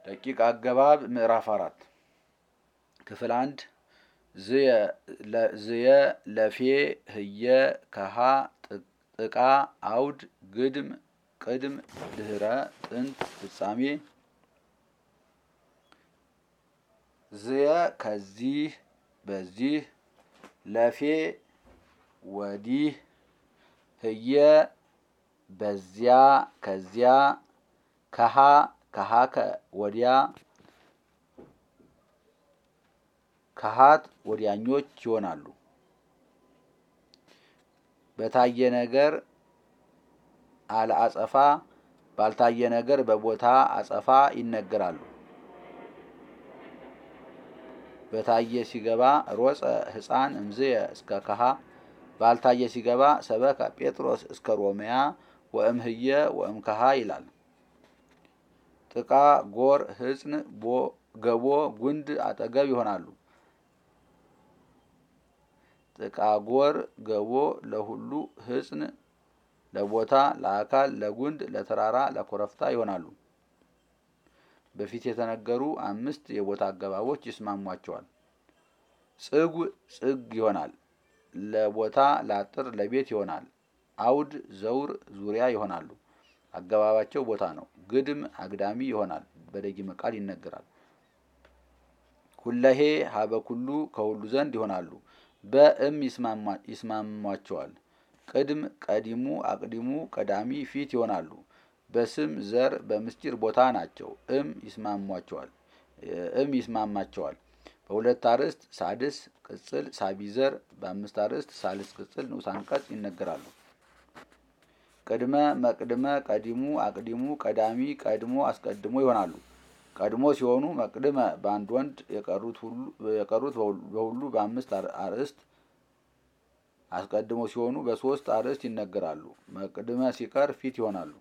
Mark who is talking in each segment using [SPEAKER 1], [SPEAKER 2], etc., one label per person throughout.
[SPEAKER 1] ረቂቅ አገባብ ምዕራፍ አራት ክፍል አንድ ዝየ ለፌ ህየ ከሃ ጥቃ አውድ ግድም ቅድም ድህረ ጥንት ፍጻሜ ዝየ ከዚህ በዚህ ለፌ ወዲህ ህየ በዚያ ከዚያ ከሃ ከሃከ ወዲያ ከሃት ወዲያኞች ይሆናሉ። በታየ ነገር አለ አጸፋ ባልታየ ነገር በቦታ አጸፋ ይነገራሉ። በታየ ሲገባ ሮጸ ሕፃን እምዝየ እስከ ከሃ ባልታየ ሲገባ ሰበከ ጴጥሮስ እስከ ሮሜያ ወእምህየ ወእምከሃ ይላል። ጥቃ ጎር ህጽን ገቦ ጉንድ አጠገብ ይሆናሉ። ጥቃ ጎር ገቦ ለሁሉ ህጽን ለቦታ ለአካል ለጉንድ ለተራራ ለኮረፍታ ይሆናሉ። በፊት የተነገሩ አምስት የቦታ አገባቦች ይስማሟቸዋል። ጽጉ ጽግ ይሆናል። ለቦታ ለአጥር ለቤት ይሆናል። አውድ ዘውር ዙሪያ ይሆናሉ። አገባባቸው ቦታ ነው። ግድም አግዳሚ ይሆናል። በደጊመ ቃል ይነገራል። ኩለሄ ሀበ ኩሉ ከሁሉ ዘንድ ይሆናሉ። በእም ይስማሟቸዋል። ቅድም ቀዲሙ አቅዲሙ ቀዳሚ ፊት ይሆናሉ። በስም ዘር በምስጢር ቦታ ናቸው። እም ይስማሟቸዋል እም ይስማማቸዋል። በሁለት አርዕስት ሳድስ ቅጽል ሳቢዘር በአምስት አርዕስት ሳልስ ቅጽል ንዑስ አንቀጽ ይነገራሉ። ቅድመ መቅድመ ቀዲሙ አቅዲሙ ቀዳሚ ቀድሞ አስቀድሞ ይሆናሉ። ቀድሞ ሲሆኑ መቅድመ በአንድ ወንድ የቀሩት በሁሉ በአምስት አርዕስት አስቀድሞ ሲሆኑ በሶስት አርዕስት ይነገራሉ። መቅድመ ሲቀር ፊት ይሆናሉ።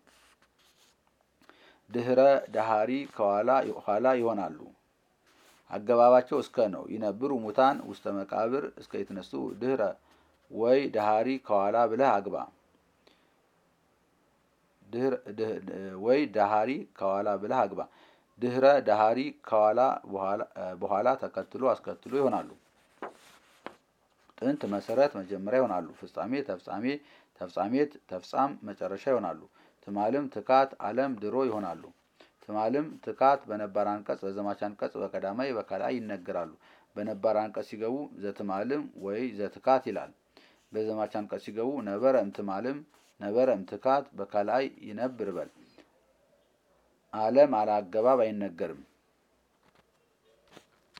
[SPEAKER 1] ድህረ ዳሃሪ ከኋላ ኋላ ይሆናሉ። አገባባቸው እስከ ነው። ይነብሩ ሙታን ውስተ መቃብር እስከ የተነሱ ድህረ ወይ ዳሃሪ ከኋላ ብለህ አግባ። ወይ ዳሃሪ ከኋላ ብለህ አግባ። ድህረ ዳሃሪ ከኋላ በኋላ ተከትሎ አስከትሎ ይሆናሉ። ጥንት መሰረት መጀመሪያ ይሆናሉ። ፍጻሜ ተፍጻሜ ተፍጻሜት ተፍጻም መጨረሻ ይሆናሉ። ትማልም ትካት አለም ድሮ ይሆናሉ። ትማልም ትካት በነባር አንቀጽ በዘማች አንቀጽ በቀዳማይ በከላይ ይነገራሉ። በነባር አንቀጽ ሲገቡ ዘትማልም ወይ ዘትካት ይላል። በዘማች አንቀጽ ሲገቡ ነበረ እምትማልም ነበረ እምትካት በከላይ ይነብር በል። አለም አለ አገባብ አይነገርም።